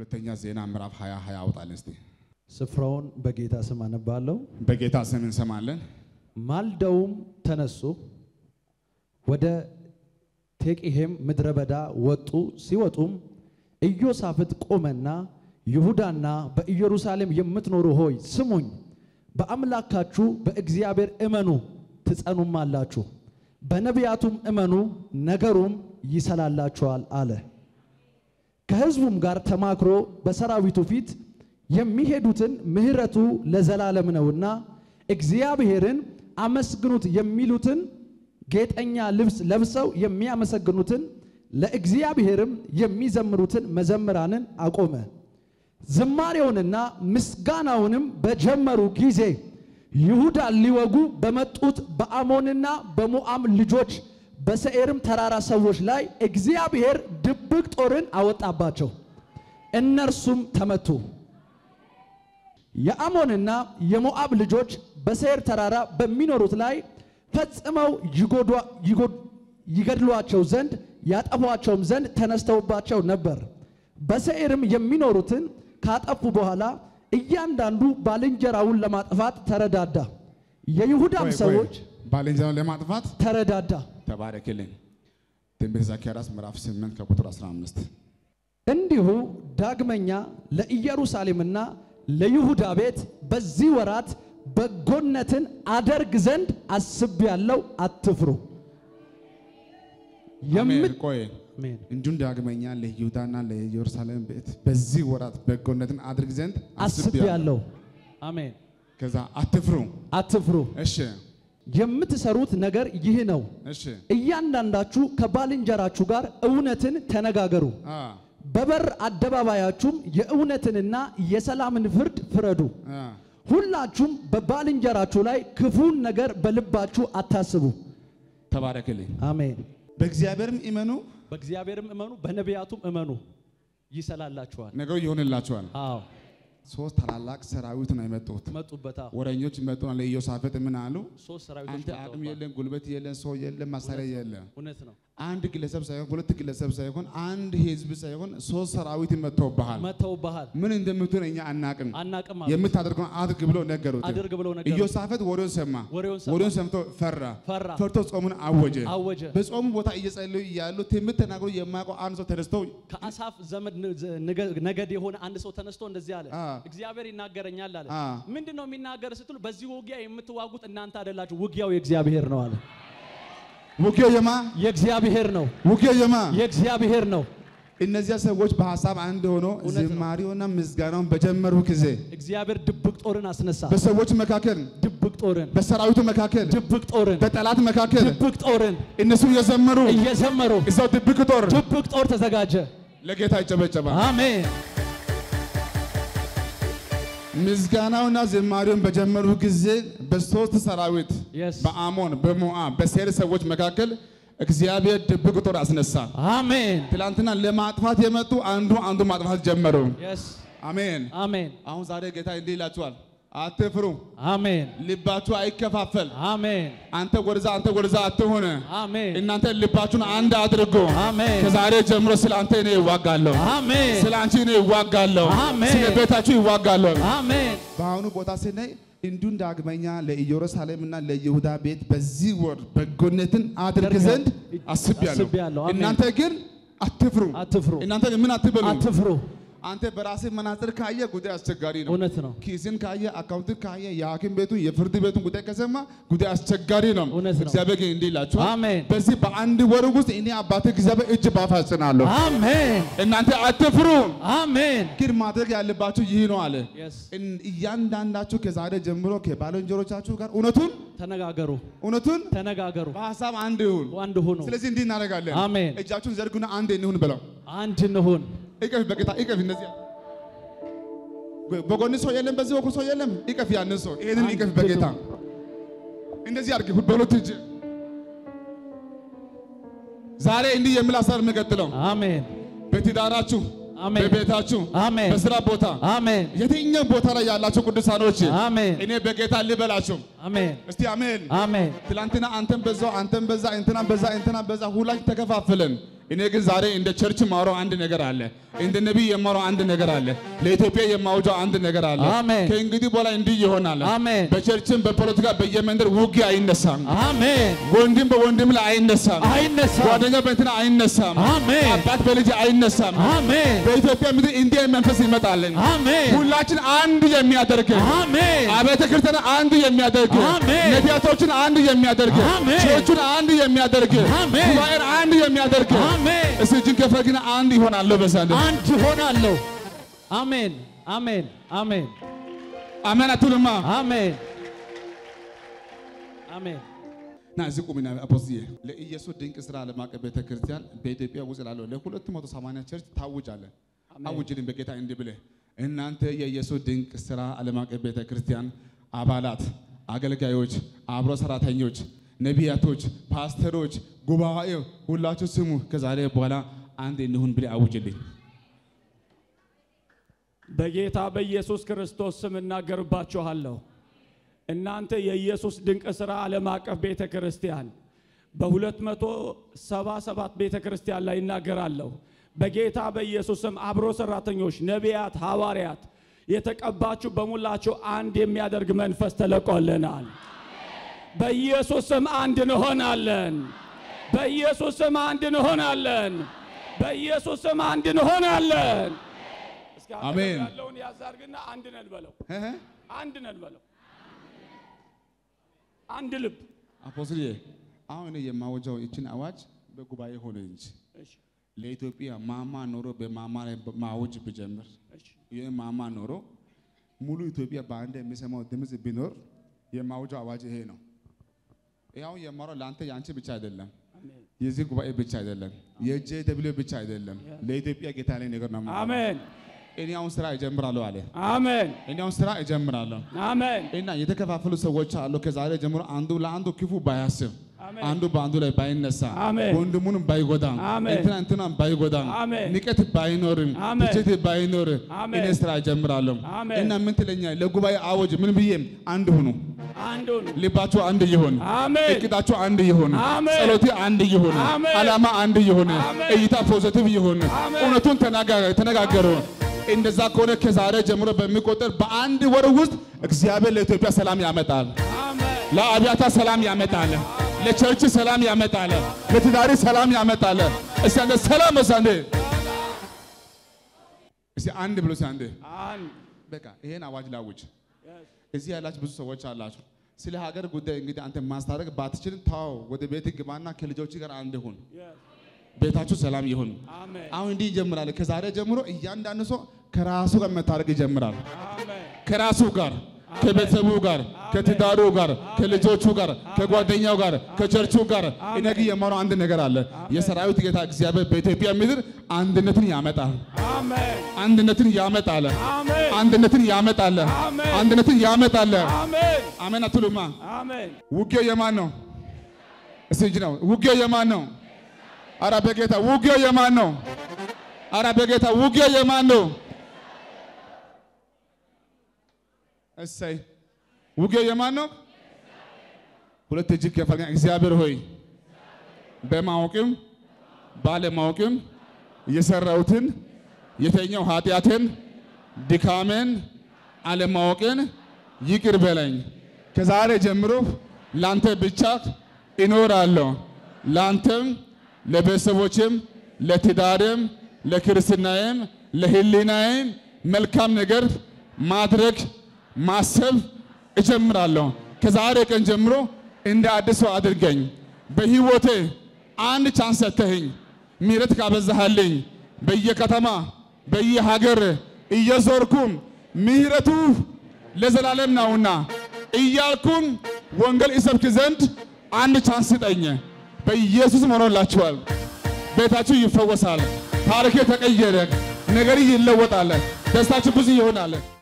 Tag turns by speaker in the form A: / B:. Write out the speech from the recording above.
A: ሁለተኛ ዜና ምዕራፍ 20 20 አውጣልን እስቲ።
B: ስፍራውን በጌታ ስም አነባለሁ።
A: በጌታ ስም እንሰማለን።
B: ማልደውም ተነሱ፣ ወደ ቴቂሄም ምድረ በዳ ወጡ። ሲወጡም ኢዮሳፍጥ ቆመና ይሁዳና በኢየሩሳሌም የምትኖሩ ሆይ ስሙኝ፣ በአምላካችሁ በእግዚአብሔር እመኑ ትጸኑማላችሁ፣ በነቢያቱም እመኑ ነገሩም ይሰላላችኋል አለ። ከሕዝቡም ጋር ተማክሮ በሰራዊቱ ፊት የሚሄዱትን ምሕረቱ ለዘላለም ነውና እግዚአብሔርን አመስግኑት የሚሉትን ጌጠኛ ልብስ ለብሰው የሚያመሰግኑትን ለእግዚአብሔርም የሚዘምሩትን መዘምራንን አቆመ። ዝማሬውንና ምስጋናውንም በጀመሩ ጊዜ ይሁዳን ሊወጉ በመጡት በአሞንና በሞዓብ ልጆች በሰኤርም ተራራ ሰዎች ላይ እግዚአብሔር ድብቅ ጦርን አወጣባቸው፣ እነርሱም ተመቱ። የአሞንና የሞዓብ ልጆች በሰይር ተራራ በሚኖሩት ላይ ፈጽመው ይገድሏቸው ዘንድ ያጠፏቸውም ዘንድ ተነስተውባቸው ነበር። በሰይርም የሚኖሩትን ካጠፉ በኋላ እያንዳንዱ ባልንጀራውን ለማጥፋት ተረዳዳ። የይሁዳም
A: ቆይ፣ ቆይ፣
B: ሰዎች
A: ባልንጀራውን ለማጥፋት
B: ተረዳዳ።
A: ተባረክልኝ። ትንቢተ ዘካርያስ ምዕራፍ 8 ከቁጥር 15
B: እንዲሁ ዳግመኛ ለኢየሩሳሌምና ለይሁዳ ቤት በዚህ ወራት በጎነትን አደርግ ዘንድ አስቤያለሁ፣ አትፍሩ።
A: አሜን።
B: የምት
A: ቆይ
B: አሜን።
A: እንዲሁም ዳግመኛ ለይሁዳና ለኢየሩሳሌም ቤት በዚህ ወራት በጎነትን አድርግ ዘንድ አስቤያለሁ።
B: አስቤያለሁ። አሜን።
A: ከዛ አትፍሩ።
B: አትፍሩ።
A: እሺ፣
B: የምትሰሩት ነገር ይህ ነው።
A: እሺ፣
B: እያንዳንዳችሁ ከባልንጀራችሁ ጋር እውነትን ተነጋገሩ።
A: አ
B: በበር አደባባያችሁም የእውነትንና የሰላምን ፍርድ ፍረዱ።
A: አ
B: ሁላችሁም በባልንጀራችሁ ላይ ክፉን ነገር በልባችሁ አታስቡ።
A: ተባረክልኝ።
B: አሜን።
A: በእግዚአብሔርም እመኑ፣
B: በእግዚአብሔርም እመኑ፣ በነቢያቱም እመኑ፣ ይሰላላችኋል።
A: ነገሩ ይሆንላችኋል።
B: አዎ
A: ሶስት ታላላቅ ሰራዊት ነው የመጡት።
B: መጡበታ
A: ወረኞች መጡና ለኢዮሳፍጥ ምን አሉ?
B: ሶስት ሰራዊቶች
A: አንተ አቅም
B: መጥተውባል።
A: የለም፣ ጉልበት የለም፣ ሰው የለም፣ መሳሪያ የለም።
B: እውነት ነው።
A: አንድ ግለሰብ ሳይሆን ሁለት ግለሰብ ሳይሆን አንድ ህዝብ ሳይሆን ሶስት ሰራዊት መጥተውብሃል።
B: መተውባሃል።
A: ምን እንደምትሆን እኛ አናቅም።
B: አናቅም አሉ።
A: የምታደርገውን አድርግ ብሎ ነገሩት።
B: አድርግ ብለው ነገሩት።
A: ኢዮሳፍጥ ወሬውን ሰማ።
B: ወሬውን ሰማ።
A: ወሬውን ሰምቶ ፈራ።
B: ፈራ።
A: ፈርቶ ጾሙን አወጀ።
B: አወጀ።
A: በጾሙ ቦታ እየጸለዩ እያሉ ትንቢት ተናግሮ የማያውቀው አንድ ሰው ተነስቶ
B: ከአሳፍ ዘመድ ን- ዘ- ነገ- ነገድ የሆነ አንድ ሰው ተነስቶ እንደዚህ አለ።
A: አ።
B: እግዚአብሔር ይናገረኛል አለ።
A: አ።
B: ምንድን ነው የሚናገር ስትሉ፣ በዚህ ውጊያ የምትዋጉት እናንተ አይደላችሁ፣ ውጊያው የእግዚአብሔር ነው አለ።
A: ውጊያው የማ
B: የእግዚአብሔር ነው፣
A: ውጊያው የማ
B: የእግዚአብሔር ነው።
A: እነዚያ ሰዎች በሀሳብ አንድ ሆኖ
B: እውነት ነው።
A: ዝማሬውና ምስጋናውን በጀመሩ ጊዜ
B: እግዚአብሔር ድብቅ ጦርን አስነሳ።
A: በሰዎች መካከል፣
B: ድብቅ ጦርን፣
A: በሰራዊቱ መካከል፣
B: ድብቅ ጦርን፣
A: በጠላት መካከል
B: ድብቅ ጦርን
A: እነሱ እየዘመሩ
B: እየዘመሩ
A: እዛው ድብቅ ጦር
B: ድብቅ ጦር ተዘጋጀ።
A: ለጌታ ይጨበጨባል።
B: አሜን።
A: ምስጋናውና ዝማሬውን በጀመሩ ጊዜ በሶስት ሰራዊት
B: Yes.
A: በአሞን በሞዓብ በሴር ሰዎች መካከል እግዚአብሔር ድብቅ ጦር አስነሳ።
B: አሜን።
A: ትላንትና ለማጥፋት የመጡ አንዱ አንዱ ማጥፋት ጀመሩ።
B: የስ
A: አሜን።
B: አሜን።
A: አሁን ዛሬ ጌታ እንዲህ ይላችኋል፣ አትፍሩ፣
B: አሜን።
A: ልባችሁ አይከፋፈል።
B: አሜን።
A: አንተ ወደዛ አንተ ወደዛ አትሆነ።
B: አሜን።
A: እናንተ ልባችሁን አንድ አድርጎ
B: አሜን።
A: ከዛሬ ጀምሮ ስለ አንተ እኔ ይዋጋለሁ፣
B: አሜን።
A: ስለ አንቺ እኔ ይዋጋለሁ፣
B: አሜን።
A: ስለ ቤታችሁ ይዋጋለሁ።
B: አሜን።
A: በአሁኑ ቦታ ስናይ እንዲሁም ዳግመኛ ለኢየሩሳሌምና ለይሁዳ ቤት በዚህ ወር በጎነትን አድርግ
B: አደርጋለሁ።
A: ዘንድ አስቤያለሁ።
B: አስቤያለሁ። አሜን።
A: እናንተ ግን አትፍሩ።
B: አትፍሩ፣
A: እናንተ ምን አትበሉ።
B: አትፍሩ።
A: አንተ በራስህ መነጽር ካየ ጉዳይ አስቸጋሪ ነው።
B: እውነት ነው።
A: ኪስን ካየ አካውንትን ካየ የሐኪም ቤቱ የፍርድ ቤቱን ጉዳይ ከሰማ ጉዳይ አስቸጋሪ ነው።
B: እውነት ነው።
A: እግዚአብሔር ግን እንዲህ ይላችኋል፣
B: አሜን።
A: በዚህ በአንድ ወር ውስጥ እኔ አባቴ እግዚአብሔር እጅ ባፍ አጽናለሁ።
B: አሜን።
A: እናንተ አትፍሩ።
B: አሜን።
A: ግን ማድረግ ያለባችሁ ይህ ነው አለ።
B: የስ
A: እን- እያንዳንዳችሁ ከዛሬ ጀምሮ ከባልንጀሮቻችሁ ጋር እውነቱን
B: ተነጋገሩ፣
A: እውነቱን
B: ተነጋገሩ፣
A: በሀሳብ አንድ ይሁን።
B: አንድ ሁኑ፣
A: ስለዚህ እንዲህ እናደርጋለን።
B: አሜን።
A: እጃችሁን ዘርጉና አንድ እንሁን ብለው
B: አንድ እንሁን።
A: እቀፍ፣ በጌታ እቀፍ። እነዚህ በጎን ሰው የለም፣ በዚህ በኩል ሰው የለም። እቀፍ፣ ያንን ሰው ይሄንን
B: አንድ
A: እቀፍ በጌታ እንደዚህ አድርግ በሁለት እጅ። ዛሬ እንዲህ የሚል ሀሳብ የምቀጥለው
B: አሜን።
A: በትዳራችሁ፣
B: አሜን።
A: በቤታችሁ፣
B: አሜን።
A: በስራ ቦታ
B: አሜን።
A: የትኛው ቦታ ላይ ያላችሁ ቅዱሳኖች
B: አሜን።
A: እኔ በጌታ ልበላችሁ።
B: አሜን።
A: እስቲ አሜን።
B: አሜን።
A: ትላንትና አንተን በዛው አንተን በዛ እንትና በዛ እንትና በዛ ሁላችን ተከፋፍለን እኔ ግን ዛሬ እንደ ቸርች የማወራው አንድ ነገር አለ። እንደ ነቢይ የማወራው አንድ ነገር አለ። ለኢትዮጵያ የማውጃው አንድ ነገር አለ።
B: አሜን።
A: ከእንግዲህ በኋላ እንዲህ ይሆናል።
B: አሜን።
A: በቸርችም በፖለቲካ በየመንደር ውጊያ አይነሳም።
B: አሜን።
A: ወንድም በወንድም ላይ አይነሳም።
B: አይነሳም።
A: ጓደኛ በእንትና አይነሳም።
B: አሜን።
A: አባት በልጅ አይነሳም።
B: አሜን።
A: በኢትዮጵያ ምድር እንዲህ አይነት መንፈስ ይመጣልን።
B: አሜን።
A: ሁላችን አንድ የሚያደርግ
B: አሜን።
A: አብያተ ክርስቲያን አንድ የሚያደርግ
B: አሜን።
A: ነቢያቶችን አንድ የሚያደርግ
B: አሜን።
A: ቸርቹን አንድ የሚያደርግ
B: አሜን።
A: ጉባኤን አንድ የሚያደርግ
B: አሜን።
A: እስቲ እጅን ከፍ ግን አንድ ይሆናለሁ በሳንድ
B: አንድ ሆናለሁ። አሜን። አሜን። አሜን።
A: አሜን አትሉማ?
B: አሜን። አሜን።
A: ና እዚህ ቁሚና አፖስትዬ ለኢየሱስ ድንቅ ስራ ዓለም አቀፍ ቤተ ክርስቲያን በኢትዮጵያ ውስጥ ላለው ለሁለት መቶ ሰማንያ ቸርች ታውጃለን። አውጅልን በጌታ እንዲህ ብለህ እናንተ የኢየሱስ ድንቅ ስራ ዓለም አቀፍ ቤተ ክርስቲያን አባላት፣ አገልጋዮች፣ አብሮ ሰራተኞች፣ ነቢያቶች፣ ፓስተሮች፣ ጉባኤው ሁላችሁ ስሙ። ከዛሬ በኋላ አንድ እንሁን ብለህ አውጅልኝ።
C: በጌታ በኢየሱስ ክርስቶስ ስም እናገርባችኋለሁ። እናንተ የኢየሱስ ድንቅ ሥራ ዓለም አቀፍ ቤተ ክርስቲያን በ277 ቤተ ክርስቲያን ላይ እናገራለሁ። በጌታ በኢየሱስ ስም አብሮ ሰራተኞች፣ ነቢያት፣ ሐዋርያት የተቀባችሁ በሙላችሁ አንድ የሚያደርግ መንፈስ ተለቆልናል። በኢየሱስ ስም አንድ እንሆናለን። በኢየሱስ ስም አንድ እንሆናለን። በኢየሱስ ስም አንድ እንሆናለን። እስኪ አጠገብ
A: አሜን።
C: ያለውን ያዝ አድርግና አንድ ነን በለው። አንድ ነን በለው። አንድ ልብ።
A: አፖስትዬ አሁን እኔ የማወጃው ይችን አዋጅ በጉባኤ ሆነ እንጂ
C: እሺ፣
A: ለኢትዮጵያ ማማ ኖሮ በማማ ላይ ማወጅ ብጀምር
C: እሺ፣
A: ይህ ማማ ኖሮ ሙሉ ኢትዮጵያ በአንድ የሚሰማው ድምፅ ቢኖር የማወጃው አዋጅ ይሄ ነው። ያው የማወራው ለአንተ የአንቺ ብቻ አይደለም፣
C: አሜን፣
A: የዚህ ጉባኤ ብቻ አይደለም፣ የጄ ደብሊው ብቻ አይደለም። ለኢትዮጵያ ጌታ ላይ ነገር ነው። የማወራው።
C: አሜን፣
A: እኔ አሁን ስራ እጀምራለሁ አለ።
C: አሜን፣
A: እኔ አሁን ስራ እጀምራለሁ
C: አሜን፣
A: እና የተከፋፈሉ ሰዎች አሉ። ከዛሬ ጀምሮ አንዱ ለአንዱ ክፉ ባያስብ
C: አሜን።
A: አንዱ በአንዱ ላይ ባይነሳ
C: አሜን።
A: ወንድሙንም ባይጎዳም
C: አሜን።
A: እንትና እንትናን ባይጎዳም
C: አሜን።
A: ንቀት ባይኖርም
C: አሜን።
A: ትችት ባይኖር
C: አሜን።
A: እኔ ስራ እጀምራለሁ
C: አሜን።
A: እና ምን ትለኛለህ? ለጉባኤ አወጅ ምን ብዬ አንድ ሁኑ፣
C: አንዱን
A: ልባችሁ አንድ ይሁን፣
C: አሜን፣
A: እቅዳችሁ አንድ ይሁን፣
C: አሜን።
A: ጸሎቴ አንድ ይሁን፣
C: አሜን።
A: ዓላማ አንድ ይሁን፣
C: አሜን።
A: እይታ ፖዚቲቭ ይሁን፣
C: አሜን።
A: እውነቱን ተናጋ- ተነጋገሩ። እንደዛ ከሆነ ከዛሬ ጀምሮ በሚቆጠር በአንድ ወር ውስጥ እግዚአብሔር ለኢትዮጵያ ሰላም ያመጣል።
C: አሜን፣
A: ለአብያታ ሰላም ያመጣል። ለቸርች ሰላም ያመጣል። ለትዳሪ ሰላም ያመጣል። እስቲ አንዴ ሰላም በስ አንዴ እስቲ አንድ ብሎ እስቲ አንዴ
C: አንድ
A: በቃ ይሄን አዋጅ ላውጅ።
C: yes፣
A: እዚህ ያላችሁ ብዙ ሰዎች አላችሁ። ስለ ሀገር ጉዳይ እንግዲህ አንተ ማስታረቅ ባትችል ታው ወደ ቤት ግባና ከልጆች ጋር አንድ ሁን።
C: yes፣
A: ቤታችሁ ሰላም ይሁን።
C: አሜን፣
A: አሁን እንዲህ ይጀምራል። ከዛሬ ጀምሮ እያንዳንዱ ሰው ከራሱ ጋር መታረቅ ይጀምራል።
C: አሜን፣
A: ከራሱ ጋር ከቤተሰቡ ጋር ከትዳሩ ጋር ከልጆቹ ጋር ከጓደኛው ጋር ከቸርቹ ጋር እኔ ግን የማወራው አንድ ነገር አለ። የሰራዊት ጌታ እግዚአብሔር በኢትዮጵያ ምድር አንድነትን ያመጣል።
C: አሜን፣
A: አንድነትን ያመጣል።
C: አሜን፣
A: አንድነትን ያመጣል።
C: አሜን።
A: አንድነትን ያመጣል።
C: አሜን፣
A: አሜን አትሉማ?
C: አሜን።
A: ውጊያው የማን ነው? እስቲ እጅ ነው። ውጊያው የማን ነው? አረ በጌታ ውጊያው የማን ነው? አረ በጌታ ውጊያው የማን ነው? እሰይ ውጊያው የማን ነው? ሁለት እጅ ከፈል እግዚአብሔር ሆይ በማወቅም ባለማወቅም የሰራሁትን የተኛው ኃጢአትን ድካሜን አለማወቅን ይቅር በለኝ። ከዛሬ ጀምሮ ላንተ ብቻ እኖራለሁ። ላንተም፣ ለቤተሰቦችም፣ ለትዳርም፣ ለክርስትናዬም፣ ለሕሊናዬም መልካም ነገር ማድረግ ማሰብ እጀምራለሁ። ከዛሬ ቀን ጀምሮ እንደ አዲስ ሰው አድርገኝ። በሕይወቴ አንድ ቻንስ ሰተኸኝ ምሕረት ካበዛሃልኝ በየከተማ በየሀገር እየዞርኩም ምሕረቱ ለዘላለም ነውና እያልኩም ወንጌል ይሰብክ ዘንድ አንድ ቻንስ ስጠኝ። በኢየሱስ ሆኖላችኋል። ቤታችሁ ይፈወሳል። ታሪክ ተቀየረ። ነገር ይለወጣል። ደስታችሁ ብዙ ይሆናል።